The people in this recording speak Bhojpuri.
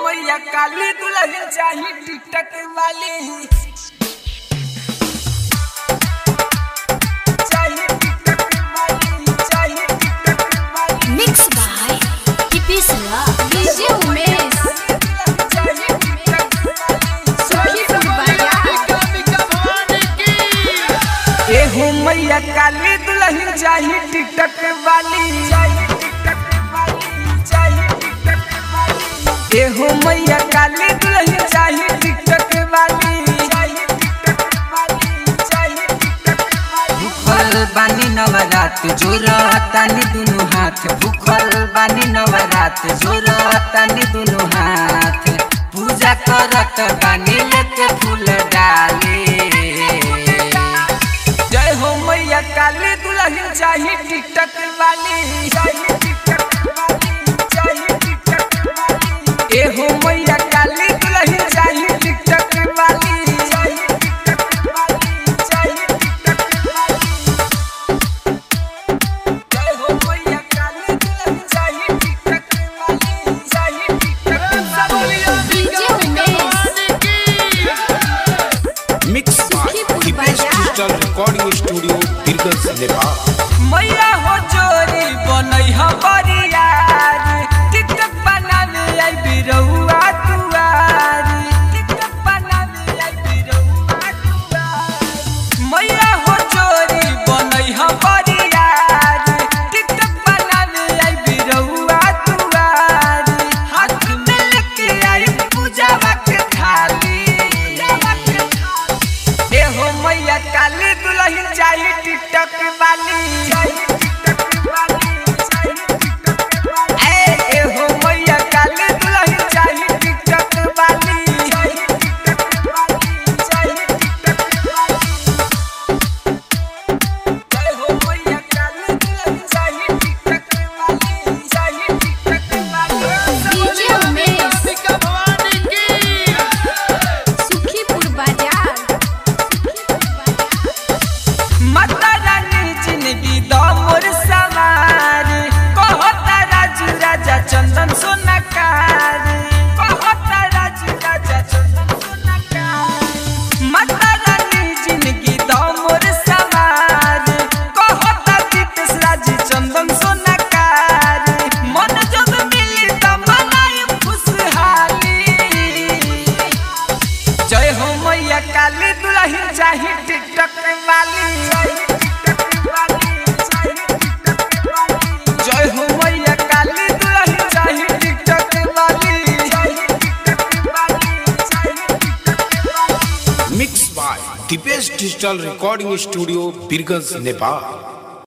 मैया काली दुल्हन चाही टिकटक वाली चाही टिकटक वाली चाही टिकटक वाली मिक्स बाय टिपिसला डीजे उमेश चाही टिकटक वाली सुखीपुर बाजार ए हो मैया काली दुल्हन चाही टिकटक वाली चाही टिकटक वाली चाही टिकटक वाली ए हो मैया काली दुल्हन चाही टिकटक वाली चाही टिकटक वाली चाही टिकटक वाली भूखल बानी नवरात जोरतानी दुनु हाथ भूखल बानी नवरात जोरतानी दुनु हाथ पूजा करत बानी लेके फूल डाले जय हो मैया काली दुल्हन चाही टिकटक वाली चाही टिकटक वाली चाही टिकटक वाली ए हो मैया काली दुल्हन चाही टिकटक वाली चाही टिकटक वाली चाही टिकटक वाली जय हो मैया काली दुल्हन चाही टिकटक वाली चाही टिकटक वाली डीजे उमेश मिक्स सुखीपुर की बेस्ट बाजार। Digital recording studio Birganj Nepal मैया हो जोरी बनई ह बरियारी टिकटक बनावे आई बिरौआ दुआरी टिकटक बनावे आई बिरौआ दुआरी मैया हो जोरी बनई ह बरियारी टिकटक बनावे आई बिरौआ दुआरी हाथ में लेके आई पूजावा के थाली पूजावा के थाली ए हो मैया काली दुल्हन चाही टिकटक वाली चाही टिकटक वाली चाही टिकटक वाली ए ए हो मैया काली दुल्हन चाही टिकटक वाली चाही टिकटक वाली चाही टिकटक वाली जय हो मैया काली दुल्हन चाही टिकटक वाली चाही टिकटक वाली डीजे उमेश सुखीपुर बाजार माता रानी जिंदगी दो मोर सवार कहता राजू राजा चंदन सोनाकार कहता राजू राजा चंदन सोनाकार माता रानी जिंदगी दो मोर सवार कहता दीपेश राजी चंदन सोनाकार मन जब मिली त मनाई खुशहाली जय हो मैया काली दुल्हन चाही टिकटक वाली जय हो मैया काली दुल्हन चाही टिकटक वाली mix by the best digital recording studio Birganj Nepal